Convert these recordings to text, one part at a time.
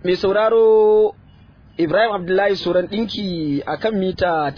mai sauraro Ibrahim Abdullahi Suran ɗinki a kan mita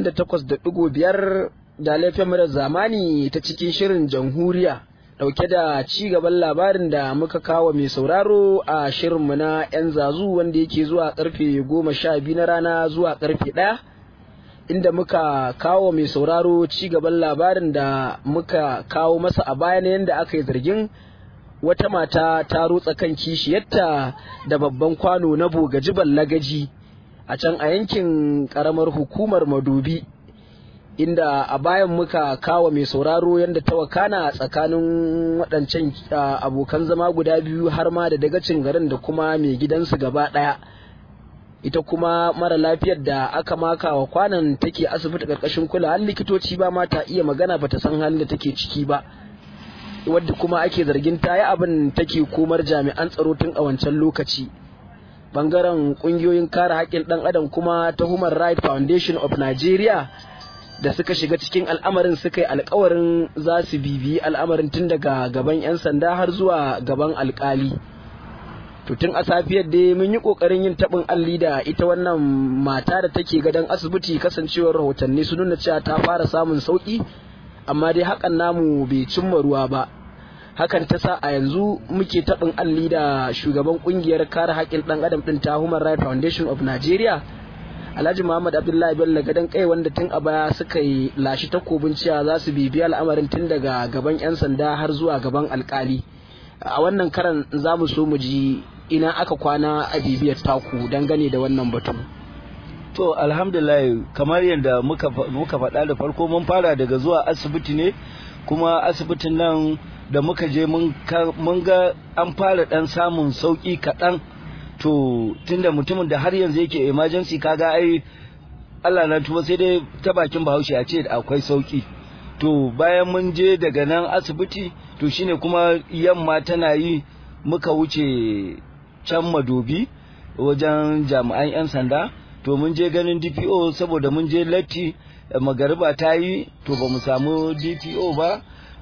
88.5 da laifin murar zamani ta cikin shirin jamhuriya ɗauke da ci gaban labarin da muka kawo mai sauraro a shirinmu na 'yan zazu wanda yake zuwa karfe goma sha biyu na rana zuwa karfe ɗaya inda muka kawo mai sauraro ci gaban labarin da muka kawo masa a baya na yadda aka yi zargin wata mata ta rutsa kan kishiyarta da babban kwano na bogaji lagaji a can a yankin karamar hukumar madobi inda a bayan muka kawo mai sauraro yadda ta wakana tsakanin waɗancan abokan zama guda biyu har ma da dagacin garin da kuma mai gidansu gaba ɗaya ita kuma mara lafiyar da aka maka wa kwanan take asibiti ƙarƙashin kula likitoci ba ma ta iya magana ba ta san halin da take ciki ba wadda kuma ake zargin ta yi abin take komar jami'an tsaro tun a wancan lokaci bangaren kungiyoyin kare haƙƙin ɗan adam kuma ta human rights foundation of nigeria da suka shiga cikin al'amarin suka yi alkawarin za su bibiyi al'amarin tun daga gaban 'yan sanda har zuwa gaban alkali to tun a safiyar da mun yi kokarin yin taɓin alli da ita wannan mata da take gadon asibiti kasancewar rahotanni sun nuna cewa ta fara samun sauki amma dai hakan namu bai cimma ruwa ba hakan ta sa a yanzu muke taɓin alli da shugaban kungiyar kare haƙƙin ɗan adam ɗin ta human rights foundation of nigeria alhaji muhammad abdullahi bello gadon kai wanda tun a baya suka yi lashi takobin cewa za su bibiya al'amarin tun daga gaban 'yan sanda har zuwa gaban alkali a wannan karan za mu so mu ji ina aka kwana a bibiyar taku dangane da wannan batu to alhamdulillah kamar yadda muka muka faɗa da farko mun fara daga zuwa asibiti ne kuma asibitin nan da muka je mun ga an fara ɗan samun sauƙi kaɗan to tunda mutumin da har yanzu yake emergency kaga ai Allah na tuba sai dai ta bakin Bahaushe a ce akwai sauki to bayan mun je daga nan asibiti to shine kuma yamma tana yi muka wuce can madobi wajen jami'an 'yan sanda to mun je ganin DPO saboda mun je latti magariba ta yi to ba mu samu DPO ba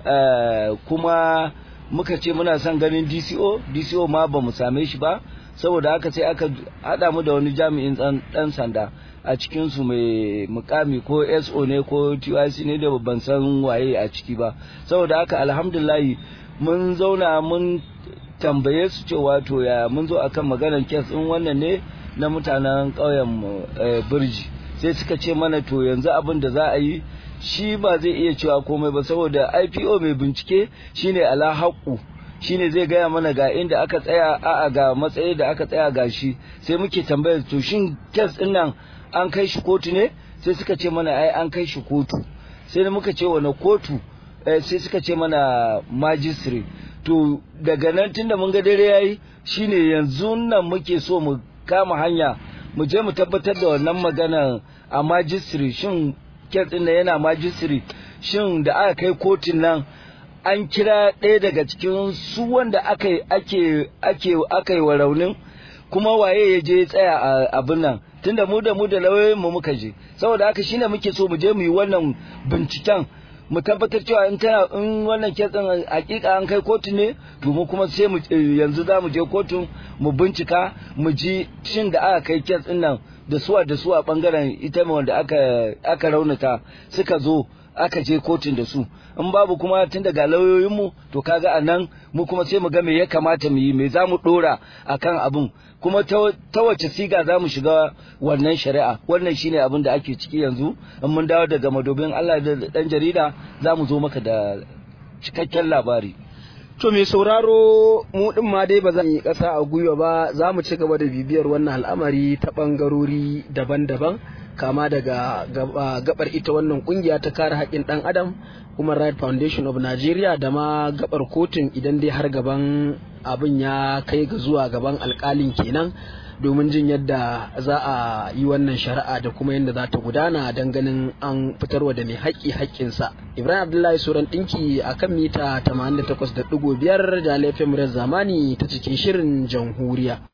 kuma muka ce muna son ganin DCO DCO ma ba mu same shi ba saboda haka sai aka haɗa mu da wani jami'in ɗan sanda a cikinsu mai mukami ko so ne ko tyc ne da ban san waye a ciki ba saboda haka alhamdulahi mun zauna mun tambaye su cewa to ya mun zo akan maganar kes ɗin wannan ne na mutanen ƙauyen birji sai suka ce mana to yanzu abin da za a yi shi ba zai iya cewa komai ba saboda ipo mai bincike shine ala haƙu shine zai gaya mana ga inda aka tsaya a'a ga matsayi da aka tsaya ga shi sai muke tambayar to shin kes din nan an kai shi kotu ne sai suka ce mana ai an kai shi kotu sai muka ce wani kotu sai suka ce mana magistrate to daga nan tunda mun ga dare yayi shine yanzu nan muke so mu kama hanya mu je mu tabbatar da wannan magana a magistrate shin kes din nan yana magistrate shin da aka kai kotun nan an kira ɗaya daga cikin su wanda aka ake ake aka yi wa raunin kuma waye ya je tsaya a abin nan tunda mu da mu da lauyoyin mu muka je saboda haka shine muke so mu je mu yi wannan binciken mu tabbatar cewa in tana in wannan kitsin hakika an kai kotu ne to mu kuma sai mu yanzu za mu je kotu mu bincika mu ji shin da aka kai kitsin nan da suwa da suwa bangaren ita wanda aka aka raunata suka zo aka je kotun da su in babu kuma tun daga lauyoyinmu to kaga a nan mu kuma sai mu ga me ya kamata mu yi me za mu dora akan abin kuma ta wace siga za mu shiga wannan shari'a wannan shine abin da ake ciki yanzu in mun dawo daga madobin Allah da dan jarida za mu zo maka da cikakken labari To mai sauraro mu din ma dai ba zan yi ƙasa a gwiwa ba za mu ci gaba da bibiyar wannan al'amari ta ɓangarori daban-daban kama daga gabar ita wannan kungiya ta kare haƙƙin ɗan adam Human Rights Foundation of Nigeria da ma gabar kotun idan dai har gaban abin ya kai ga zuwa gaban alƙalin kenan domin jin yadda za a yi wannan shari'a da kuma yadda za ta gudana don ganin an fitarwa da mai haƙƙi haƙƙinsa. Ibrahim Abdullahi Suran ɗinki a kan mita 88.5 da laifin murar zamani ta cikin shirin jamhuriya.